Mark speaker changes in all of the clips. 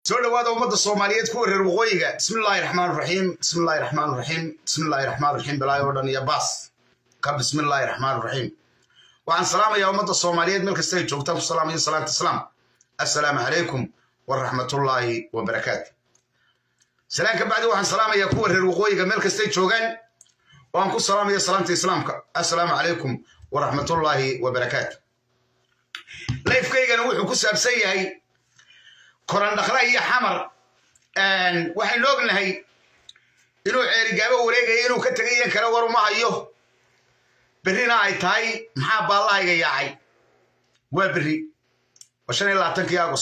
Speaker 1: soo dhawaada ummadda soomaaliyeed kuwa reer waqooyiga bismillaahi raxmaan raxiim bismillaahi raxmaan raxiim bismillaahi raxmaan raxiim bilaahi oo dhan iyo baas ka bismillaahi raxmaan raxiim waxaan salaamayaa ummadda soomaaliyeed meel kasta ay joogtaan ku salaamayo salaanta islaam assalaamu calaykum waraxmatullaahi wabarakaatu salaan ka bacdi waxaan salaamayaa kuwa reer waqooyiga meel kastay joogaan oo aan ku salaamaya salaanta islaamka assalaamu calaykum waraxmatullaahi wabarakaatu layfkaygana wuxuu ku saabsan yahay korandhakla iyo xamar waxaynu ognahay inuu ceerigaabo wareegaya inuu ka tegay iyan kale war uma hayo berrina ay tahay maxaa baallahayga yaacay waa berri waa shan iyo labaatankii agos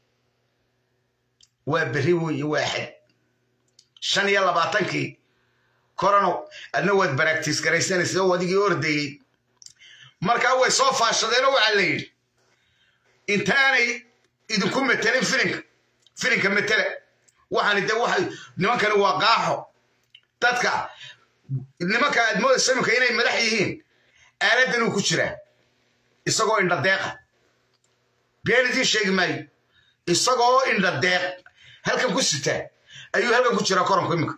Speaker 1: waa berri weeye waa axad shan iyo labaatankii korano adna waad baraktiis garaysanaysa oo adigii ordayey markaa way soo faashadeenoo waxaa la yidhi intaanay idinku metelin filinka filinka metele waxaani de waxay nimankani waa qaaxo dadka nimanka aad moodaysa iminka inay madax yihiin aaladdan uu ku jiraa isagoo indhadeeqa been idiin sheegi maayo isagoo indhadeeq halkan ku sitaa ayuu halkan ku jiraa koranku iminka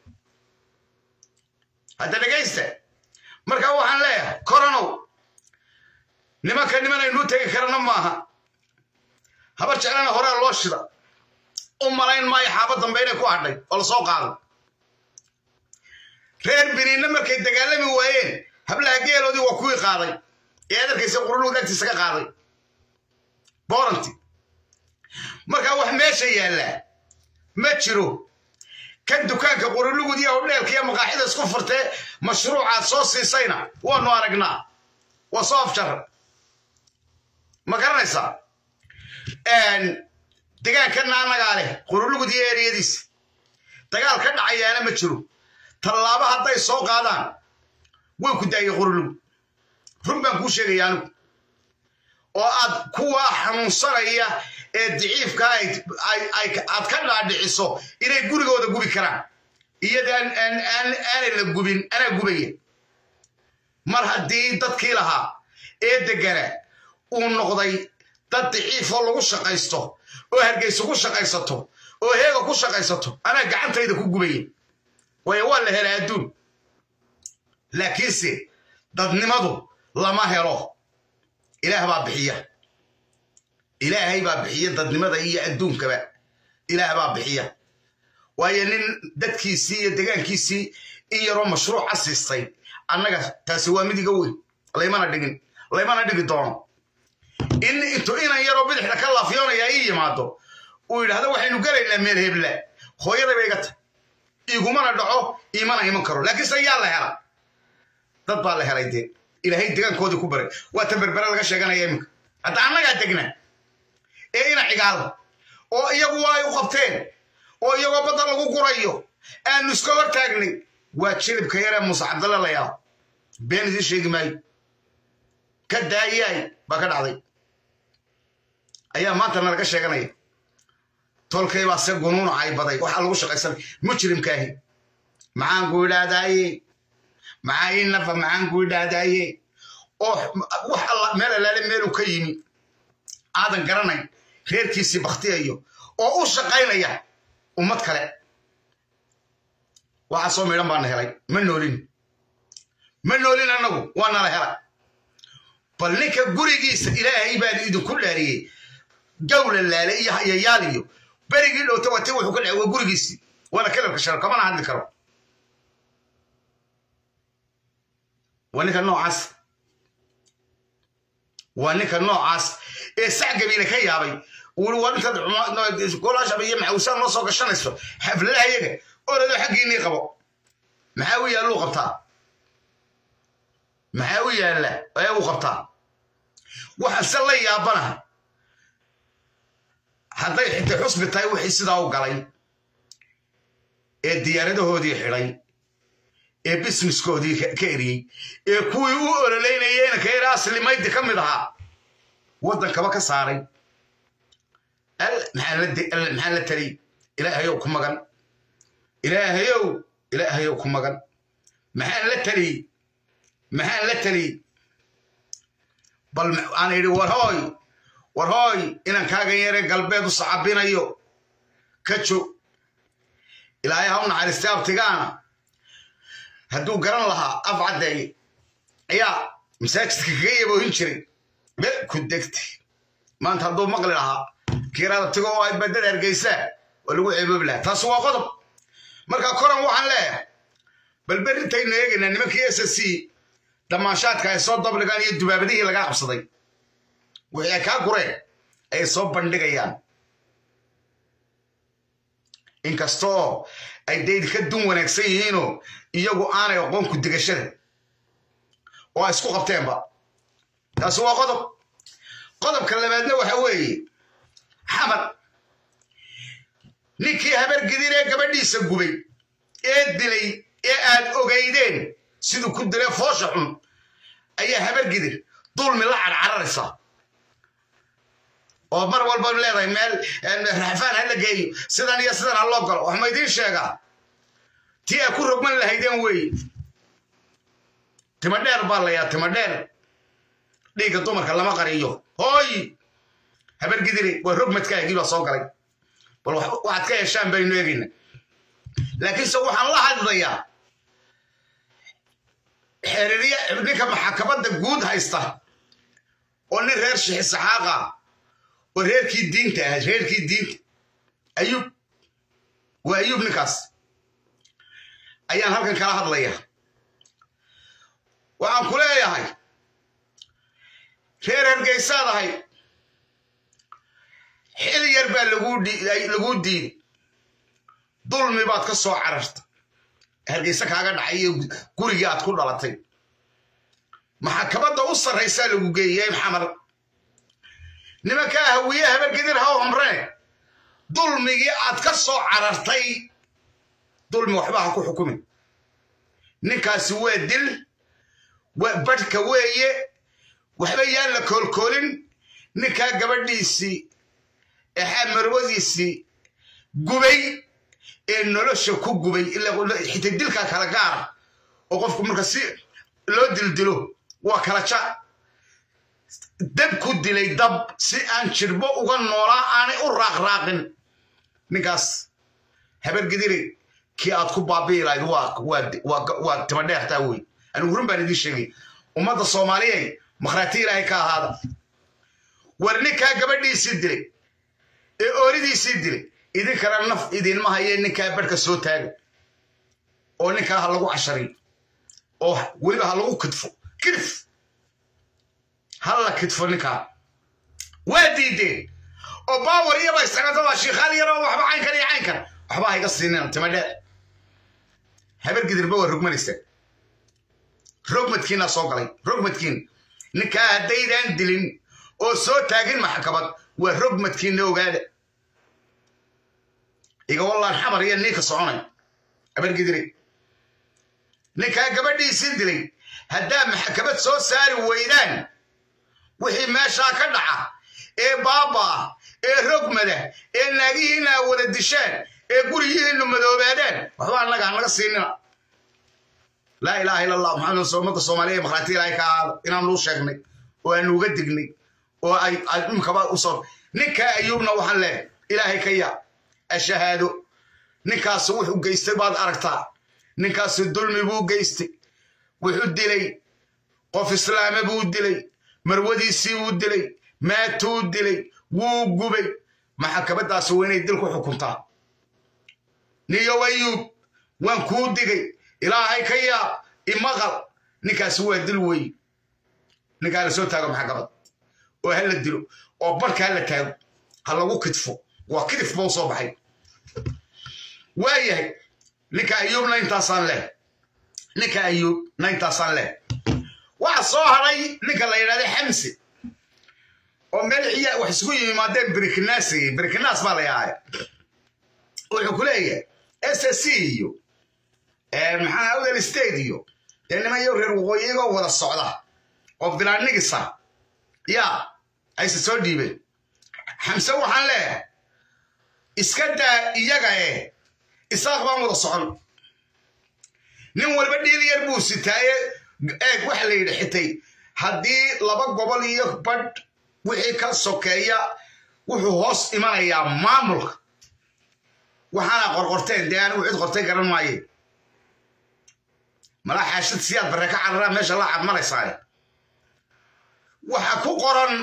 Speaker 1: hadda dhegaysta markaa waxaan leeyahay koranow nimanka niman aynuu tegi karana maaha habar jeclana horaa loo shida u malayn maayo xaaba dambe inay ku hadhay oo la soo qaado reer biniinna markay dagaalami waayeen hablaha geeloodii waa kuwii qaaday ee adarkaysa quruluud agtiisa ka qaaday booranti markaa wax meesha yaallaa ma jiro kan dukaanka qurulugud iyo hodheelka iyo maqaaxida isku furtee mashruucaad soo siisayna waanu aragnaa waa soo afjar ma garanaysaa degaankanna annagaa leh qurulugud iyo eriyadiisa dagaal ka dhacayaana ma jiro tallaabo hadday soo qaadaan way ku daayay qurulugud run baan kuu sheegaya anigu oo aad kuwa xanuunsanaya ee daciifka aad ka dhaadhiciso inay gurigooda gubi karaan iyadaan aanay la gubin anaa gubaya mar haddii dadkii lahaa ee degana uu noqday dad daciifoo lagu shaqaysto oo hargayso ku shaqaysato oo heega ku shaqaysato anaa gacantayda ku gubaya waayo waa la helaa adduun laakiinse dadnimadu lama helo ilaah baa bixiya ilaahay baa bixiya dadnimada iyo adduunkaba ilaah baa bixiya waayo nin dadkiisii iyo degaankiisii in yaroo mashruuca siistay annaga taasi waa midiga weyn laymana dhigin laymana dhigi doono in intuu inan yaroo bidixda ka laafyoonaya ii yimaado uu yidhahdo waxaynu gelaynaa meel hebla hooyaday bay iga tahy igumana dhaco iimana iman karo laakiinse yaa la hela dad baa la helay dee ilaahay degaankoodii ku baray waa tan berbere laga sheeganaya iminka hadda annagaa degna ee ina cigaal oo iyagu waa ay u qabteen oo iyagoo badda lagu gurayo aanu iska hor taagnay waa jilibka yaree muuse cabdalle la yaabo been idiin sheegi maayo ka daayaay baa ka dhacday ayaa maanta nalaga sheeganaya tolkay baa se gunuuna ay baday waxaa lagu shaqaysanay mujrimkaahi maxaan ku idhaahdaaye maxaa ii nafa maxaan ku idhaahdaaye oo wax alla meel alaale meeluu ka yimi aadan garanayn reerkiisii bakhtiyayo oo u shaqaynaya ummad kale waxaa soo midhan baana helay ma noolin ma noolin annagu waa nala helay bal ninka gurigiisa ilaahay baan idinku dhaariyey gawla laale iyo yayaal iyo berigii dhowta wati wuxuu ka dhacay waa gurigiisii waana kalarka sharo kamana hadli karo waa ninka noocaas waa ninka noocaas ee sac gabiile ka yaabay wuri waa intaad golaashaba iyo maxawsaan noo soo gashanayso xafladaha iyaga orado xaggiinii qabo maxaa u yaalluu qabtaa maxaa u yaalla ee uu qabtaa waxaan se la yaabanaha hadday xitay xusbi tahay wixii sidaa u galay ee diyaaradahoodii xidhay ee bisneskoodii ka eriyey ee kuwii u ololeynayeyna ka yara aslimaydi ka mid ahaa waddankaba ka saaray maxaa la taliy ilaahayow ku magan ilaahayow ilaahayow ku magan maxaan la taliy maxaan la taliy bal aan idhi war hooy war hooy inan kaagan yare galbeed u sacabinayo ka joog ilaahay ha u naxariistay abtigaana hadduu garan lahaa af caddeeye ayaa masaajidka kaga yaboohin jiray be ku degtay maanta hadduu maqli lahaa kiiraada tigo oo ay badada hargeysaa waa lagu ceeboobi lahaa taasi waa qodob marka koran waxaan leeyahay bal berintaynu eegaynaa nimankii s s c dhamaanshaadka ay soo dabligaan iyo dubaabadihii laga qabsaday wixii ay kaa gureen ayay soo bandhigayaan inkastoo ay dayd ka dun wanaagsan yihiinoo iyagu aanay aqoon ku digashada oo ay isku qabteenba taasi waa qodob qodobka labaadna waxa weeye xamar ninkii habargidin ee gabadhiisa gubay ee dilay ee aad ogaydeen siduu ku dilay foosha xun ayaa habargidir dulmi la carcararaysa oo mar walba leedahay meel raxfaan ha la geeyo sidan iyo sidan ha loo galo wax ma idiin sheegaa tii ay ku rogman lahaydeen weeye timadheer baa layaa timadheer dhiigga dumarka lama qariyo hooy habargidire waa rogmadkaagii baa soo galay bal waxaad ka heshaan baynu eegayna laakiinse waxaan la hadlayaa xeeririya ninka maxakamadda guud haysta oo nin reer shixi saxaaqa oo reerkii diinta ah reerkii diinta ayuub waa ayuub ninkaas ayaan halkan kala hadlaya waxaan ku leeyahay reer hargeysaad ahay xil yar baa laguu diiday dulmi baad ka soo cararta hargeyse kaaga dhacay iyo gurigii aad ku dhalatay maxakamadda u sarraysaa lagu geeyey maxamed nimankaa hawiye habargedir ha homree dulmigii aad ka soo carartay dulmi waxba ha ku xukumin ninkaasi waa dil badhka weeye waxba yaan la koolkoolin ninkaa gabadhiisii exaa marwadiisii gubay ee nolosha ku gubay xita dilkaa kala gaara oo qofku marka si loo dildilo waa kala ja dab ku dilay dab si aan jirbo uga noolaa aanay u raaqraaqin ninkaas habargidire kii aad ku baabi'i lahayd waa timadheertaa wey anigu run baan idiin sheegay ummadda soomaaliyey makhraati ilaahay ka ahaada war ninkaa gabadhiisii dilay ee ooridiisii dilay idinkana naf idinma hayee ninkaa barhka soo taaga oo ninkaa ha lagu cashariyo oo weliba ha lagu kidfo kidif ha la kidfo ninkaa waa diideen oo baawar iyaba isagatoa shiikhaal yaroo waxba caynkan iyo caynkan waxba hayga siinin timadheer habargidirba waa rogmanaysaa rogmadkiinaa soo galay rogmadkiin ninkaa haddaydaan dilin oo soo taagin maxkamad waa rogmadkiina ogaada iga wallaan xamar iyo ninka soconay habargidire ninkaa gabadhiisii dilay haddaa maxkamad soo saari weydaan wixii meeshaa ka dhaca ee baabaa ee rogmada ee naagihiina wada dishaan ee guriyihiinu madoobaadaan waxba annaga hanaga siinina laa ilaaha illa allah maxamed ummadda soomaaliya makhraati ilaahay ka ahaada inaanu u sheegnay oo aanu uga dignay oo ay imkaba usoo ninkaa ayuubna waxaan leehay ilaahay ka yaa ashahaado ninkaasi wuxuu geystay baad aragtaa ninkaasi dulmi buu geystay wuxuu dilay qof islaame buu dilay marwadiisii buu dilay maatuu dilay wuu gubay maxakamadaasi waa inay dil ku xukuntaa niyow ayuub waan kuu digay ilaahay ka yaab imaqal ninkaasi waa dil wey ninkaa la soo taago maxakamad oo ha la dilo oo barka ha la taago ha lagu kidfo waa kidif bau soo baxay waa yahay ninka ayuubna intaasaan leh ninka ayuubna intaasaan leh waxa soo hadhay ninka la yidhahda xamsi oo meel ciya wax isugu yimaadeen briknaasigi briknaas baa la yahay wuxuu ku leeyahay s s c iyo maxaa awdal state iyo dee niman iyo reer waqooyigoo wada socda oo bilaanigisa yaa ayse soo dhiibeen xamse waxaan leeyahay iska daa iyaga eh isaaq baan wada socon nin walba dhiil yar buu sitaaye eeg waxa la yidhi xitay haddii laba gobol iyo badh wixii ka sokeeya wuxuu hoos imanayaa maamulka waxaana qorqorteen dee anigu cid qortay garan maaye malaa xaashid siyaad barre ka cararaa meesha la cadmalaysaaye waxa ku qoran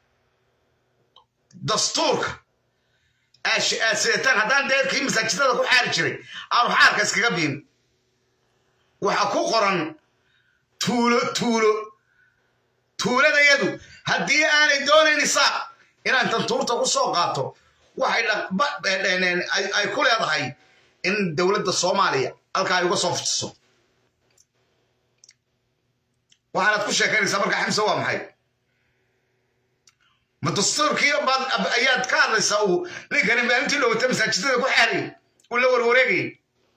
Speaker 1: dastuurka aad sidataan haddaan deerkii masaajidada ku xaari jiray aanu xaarka iskaga biin waxa ku qoran tuulo tuulo tuuladayadu haddii aanay doonayn isaaq inaan tantuurta ku soo qaato waxay ay ku leedahay in dowladda soomaaliya halkaa ay uga soo fujiso waxaanaad ku sheekaynaysaa markaa xamse waa maxay ma dastuurkii ayaad ka hadlaysaa uu ninkani maalintii dhowata masaajidada ku xaarayy uu la warwareegayay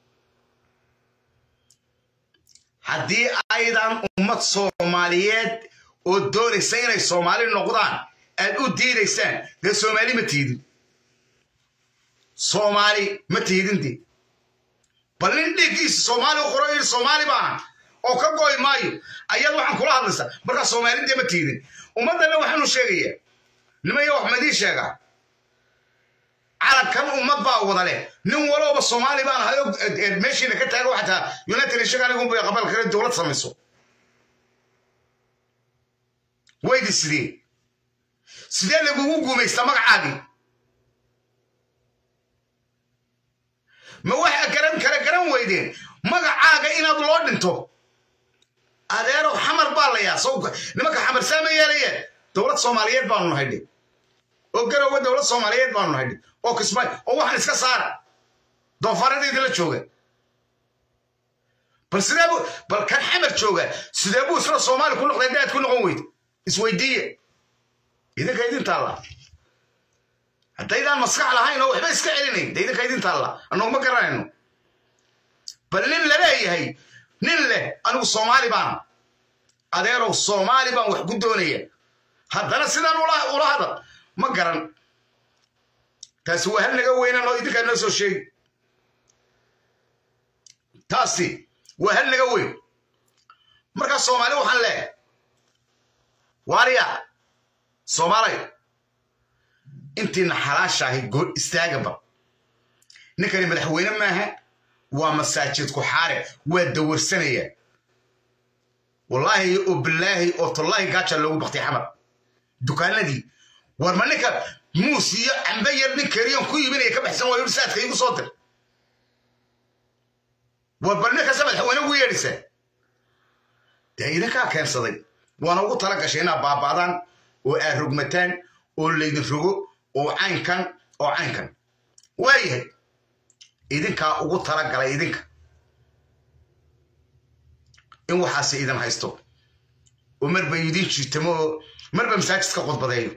Speaker 1: haddii aydan ummad soomaaliyeed oo doonaysa inay soomaali noqdaan aad u diidaysaan dee soomaali ma tiidin soomaali ma tiidinti bal nin dhiiggiisa soomaali u qoro yidhi soomaali baaha oo ka goy maayo ayaad waxaan kula hadlaysaa markaa soomaali dee ma tiidin ummaddanna waxaanu sheegayaa nimaya wax madii sheegaa calankan ummad baa wada leh nin walooba soomaali baan ahayo meeshiina ka taago xataa united nation anigunba qabal kale dowlad samayso waydi sidee sidee lagugu guumaysta magacaagii ma waxa garan kala garan weydeen magacaaga inaad loo dhinto adeerow xamar baa layaa nimanka xamar saama yeelayeen dowlad soomaaliyeed baanu nahaydhe oo garowe dowlad soomaaliyeed baanu nahaydhe oo kismay oo waxaan iska saara doofaaradeydii la jooga bal sidee bu bal kan xamar jooga sidee buu isla soomaali ku noqday daad ku noqon weyde isweydiiye idinka idin taalla haddaydaan maskax lahayn oo waxba iska celinayn de idinka idin taalla annagu ma garanayno bal nin laleeyahay nin leh anigu soomaali baana adeerow soomaali baan wax ku doonaya haddana sidaan ula hadal ma garan taasi waa hal naga weynan oo idinkaa noo soo sheegi taasi waa hal naga weyn markaa soomaali waxaan leeyahay waariya soomaalay intiina xalaashaahay good istaagaba ninkani madaxweyne maaha waa masaajid ku xaare waa dawarsanaya wallaahi oo bilaahi oo tallaahi gaaja loogu baktay xamar dukaanadii war ma ninka muus iyo cambe yar nin keriyon ku iibinaya ka baxsan waayo saadka iigu soo dir war bal ninkasta madaxweyne ugu yeedhisa dee idinkaa keensaday waana ugu tala gashay inaad baaba'daan oo aad rogmataan oo laydin rogo oo caynkan oo caynkan waayahay idinkaa ugu tala galay idinka in waxaase idin haysto oo marba idin jiitamo oo marba masaajidka qodbadeeyo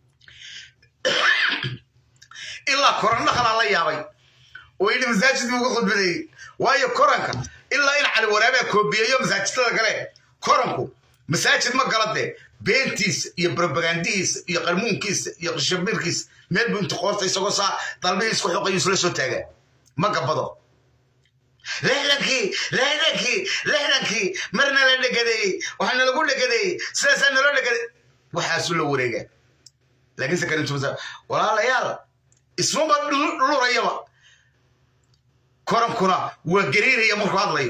Speaker 1: ilaa koran dhaqanaa la yaabay oo yidhi masaajidkii uga qodbadeeyey waayo koranka ilaa in cali waraabaa koobiyeeyo masaajidada kale koranku masaajid ma gala dee beentiisa iyo propagandihiisa iyo qarmuunkiisa iyo qishabirkiisa meel buu inta qoorta isagoo saa dalbihiis ku xoqayu isla soo taagaa ma gabado lixdankii lixdankii lixdankii marna la dhegadeeyey waxaana lagu dhegadeeyey sidaasaa naloo dhegaday waxaasuu la wareegaa laakiinse karintumasa walaalayaal ismaba lurayaba korankuna waa gariiraya markuu hadlayo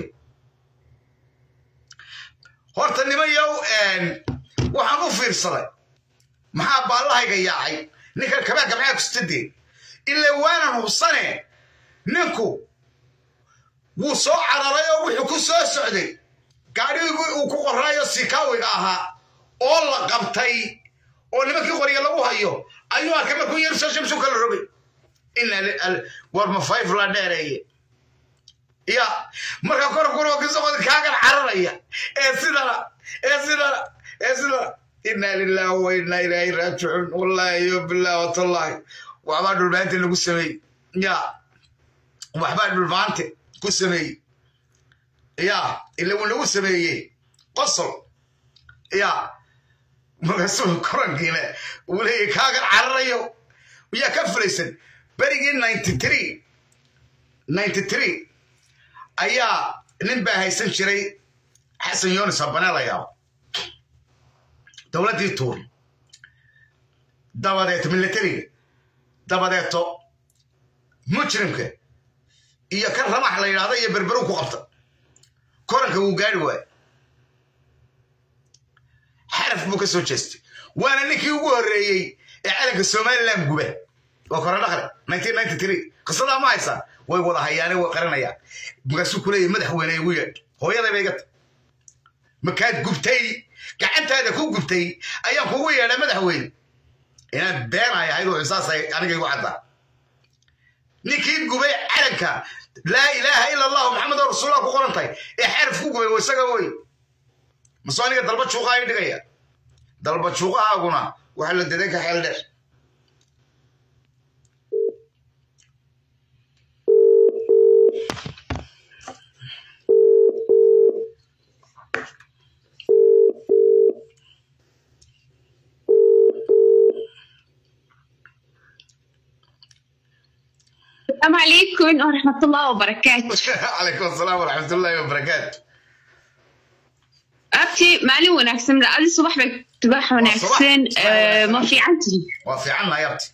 Speaker 1: horta nimayow waxaan u fiirsaday maxaa baallahayga yaacay ninkan kabaa gabcaa kustadee ilaa waanan hubsane ninku wuu soo cararay oo wuxuu ku soo socday gaadhigii uu ku qoraayo sikaawiga ahaa oo la qabtay oo nimankii qoriga lagu hayo ayuu arkay markuu yar soo shamsu kala rogay war ma fayf la dheereeye ya marka korkuna kisoqodi kaagan cararaya ee sidana ee sidana ee sidana inaa lillahi wa inaa ilaahi raajicuun wallahi yo billahi watallahi waxbaa dhulbaante lagu sameeyey ya waxbaa dhulbaante ku sameeyey ya ila uu lagu sameeyey qosol ya markaasuu korankiina uu leeyahy kaagan cararayo yaa ka fulaysan berigii ninety three ninety three ayaa nin baa haysan jiray xasan yonis habane la yaabo dowladdii tuur dabadeeto militariga dabadeeto mujrimka iyo kan ramax la yidhahdo iyo berberu ku qabta koranka wuu gaari waaye xaraf buu ka soo jeestay waana ninkii ugu horreeyey ee calanka somalilan guba waa kore dhaqle qisadaa ma haysaa way wada hayaane way qaranayaan markaasuu ku leeyahy madaxweyne igu yeedh hooyaday bay gata makaad gubtay gacantaada ku gubtay ayaan kugu yeedha madaxweyne inaad beenay ahayd oo saasay aniga igu caddaa ninkii gubay calanka laa ilaaha ila allahu maxamed oo rasuullah ku qoran tahay ee xaraf ku gubay isaga wey masoo aniga dalba juuqaa i dhigaya dalba juuqahaaguna waxaa la daday ka xeel dheer
Speaker 2: السلام عليكم ورحمة الله وبركاته
Speaker 1: calaykum asalaam waraxmat ullaahi wabarakaatu
Speaker 2: أبتي مالي وناكسن لألي صباح بك تباح وناكسن
Speaker 1: صباح.
Speaker 2: آه، ما في عندي
Speaker 1: waa fiicanna yabti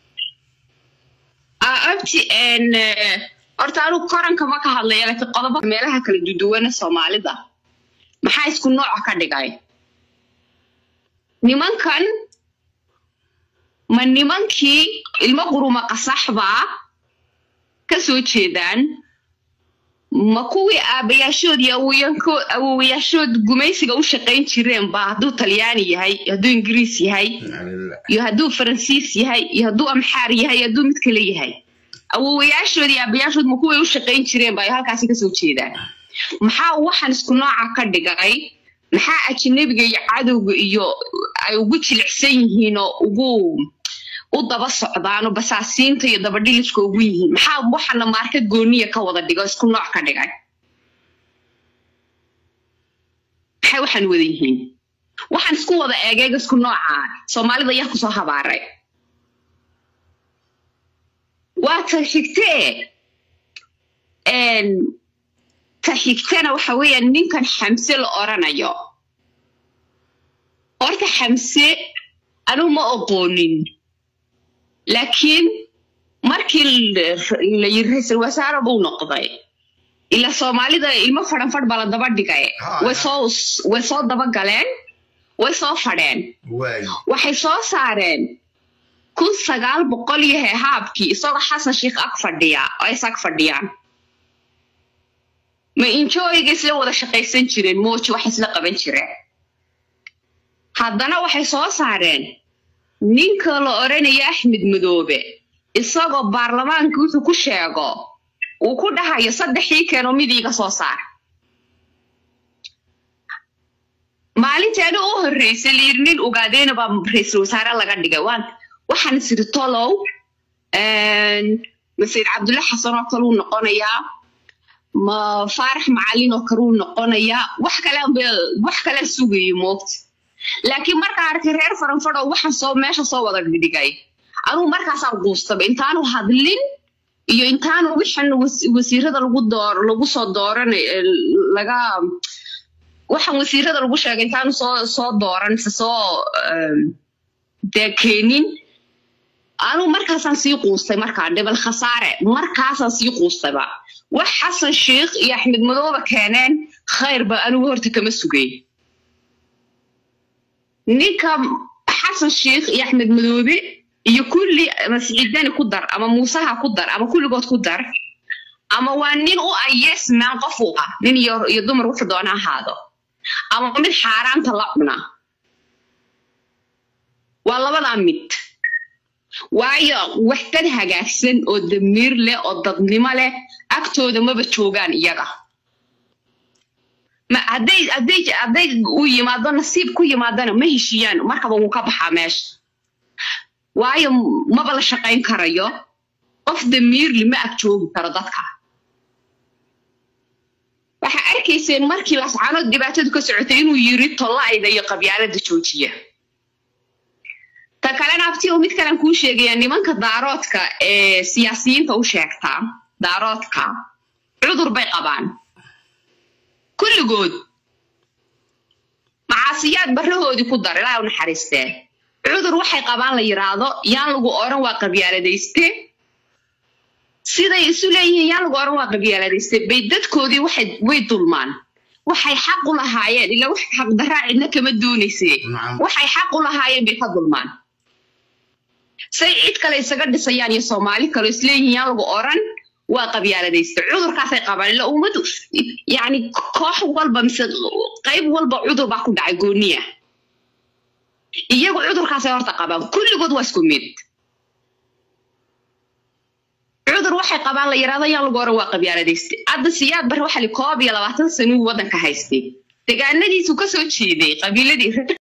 Speaker 2: آه، أبتي إن آه، horta anigu koranka ma ka hadlaya laakiin qodobo meelaha kala duduwana soomaalida maxaa isku nooca ka dhigay nimankan ma nimankii ilmo quruma qasaxbaa ka soo jeedaan ma kuwii aabayaashood iyo awowayaanko- awowayaashood gumaysiga u shaqayn jireen ba hadduu talyaani yahay iyo hadduu ingiriis yahay iyo hadduu faransiis yahay iyo hadduu amxaar yahay iyo hadduu mid kale yahay awowayaashood iyo aabayaashood ma kuway u shaqayn jireen ba ay halkaasi kasoo jeedaan maxaa waxaan isku nooca ka dhigay maxaa ajnabiga iyo cadowga iyo ay ugu jilicsan yihiin oo ugu u daba socdaan oo basaasiinta iyo dabadhiliska ugu yihiin maxaa waxana maarka gooniya ka wada dhigo isku nooc ka dhigay maxay waxaan wada yihiin waxaan isku wada eegeega isku nooca soomaalida yaa kusoo habaaray waa ta xigtee een, ta xigtana waxa weeyaan ninkan xamse la oranayo horta xamse anigu ma oqoonin laakiin markii l- la yiri ra-iisul wasaare buu noqday ila soomaalida ilmo fadhan fadh baa la daba dhigay
Speaker 1: Ha,
Speaker 2: way
Speaker 1: ha.
Speaker 2: soo way soo daba galeen way soo fadheen
Speaker 1: waay
Speaker 2: waxay soo saareen kun sagaal boqol iyo hehaabkii isagoo xasan sheikh ag fadhiya oo is ag fadhiyaan ma injooyiga isla wada shaqaysan jireen mooji wax isla qaban jireen haddana waxay soo saareen ninka la odhanaya axmed madoobe isagoo baarlamaanka wuxuu ku sheego uu ku dhahayo saddexii keenoo mid iiga soo saar maalinteena u horreysay la yiri nin ogaadeyna baa ra-iisul wasaare laga dhigay waan waxaan isiri tolow masiir cabdulle xasan oo kale uu noqonayaa ma faarax macalin oo kale uu noqonayaa wax kale wax kale sugayo moogta laakiin markaa arkay reer faranfadho waxaan soo meesha soo wada dhigay anugu markaasaan quustaba intaanu hadlin iyo intaanu wixan was- wasiirada lagu door lagu soo dooran eh, laga waxaan wasiirada lagu sheegay intaanu soo soo dooran mise soo em, dee keenin anugu markaasaan sii quustay markaa dhibal khasaare markaasaan sii quustayba wax xasan sheikh iyo axmed madooba keeneen khayrba anigu horta kama sugay ninka xasan sheikh iyo axmed madoobe iyo kulli ama siciidani ku dar ama muusaha ku dar ama kulligood ku dar ama waa nin u ah yes man qof u ah nin iyo, iyo dumar wuxuu doona ahaado ama mid xaaraanta la cuna waa labadaa mid waayo wax dad hagaagsan oo damiir leh oo dadnimo leh agtooda maba joogaan iyaga ma hadday hadday hadday u yimaado nasiib ku yimaadana ma heshiiyaan markaba wuu ka baxaa meesha waayo maba la shaqayn karayo qof damiirli ma ag joogi karo dadka waxaa arkayseen markii lascaanood dhibaatadu ka socotay inuu yiri tollayda iyo qabyaalada joojiya ta kalena abti oo mid kalen kuu sheegaya nimanka daaroodka ee siyaasiyiinta u sheegtaa daaroodka cudur bay qabaan kulligood macaasiyaad barrahoodii ku dar ilaa u naxariistee cudur waxay qabaan la yiraahdo yaan lagu oran waa qabyaaladayste siday isu leeyihiin yaa lagu oran waa qabyaaladayste bay dadkoodii waxay way dulmaan waxay xaq u lahaayeen ila wax xaqdaraa cidna kama doonayse
Speaker 1: Nacam.
Speaker 2: waxay xaq u lahaayeen bay ka dulmaan say cid kale isaga dhisayaan iyo soomaali kale isleeyihiin yaa lagu oran waa qabyaaladayste cudurkaasay qabaan ila ummadu yani koox walba mise qayb walba cudur baa ku dhacay gooniya iyagu cudurkaasay horta qabaan kulligood waa isku mid cudur waxay qabaan la yidhahdo yaa lagu oran waa qabyaaladayste hadda siyaad bar waxa li koob iyo labaatan sanuu waddanka haystay degaanadiisu kasoo jeeday qabiiladii